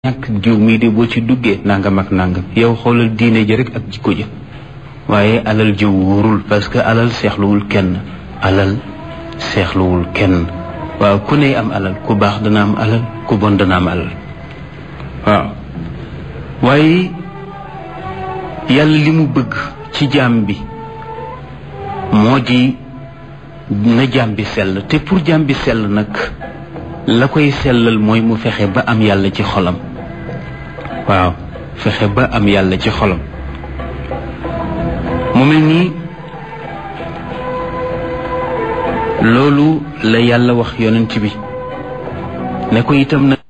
ñàkk jiw mii de boo ci duggee nangam ak nangam yow xoolal diine ji rek ak jikko ja waaye alal ji wóorul parce que alal seexluwul kenn alal seexluwul kenn waaw ku ne am alal ku baax dana am alal ku bon dana am alal waaw waaye yàlla li mu bëgg ci jaam bi moo di na jaam bi sell te pour jaam bi sell nag la koy sellal mooy mu fexe ba am yàlla ci xolam waaw fexe ba am yàlla ci xolam mu mel nii loolu la yàlla wax yonent bi ne ko itam nag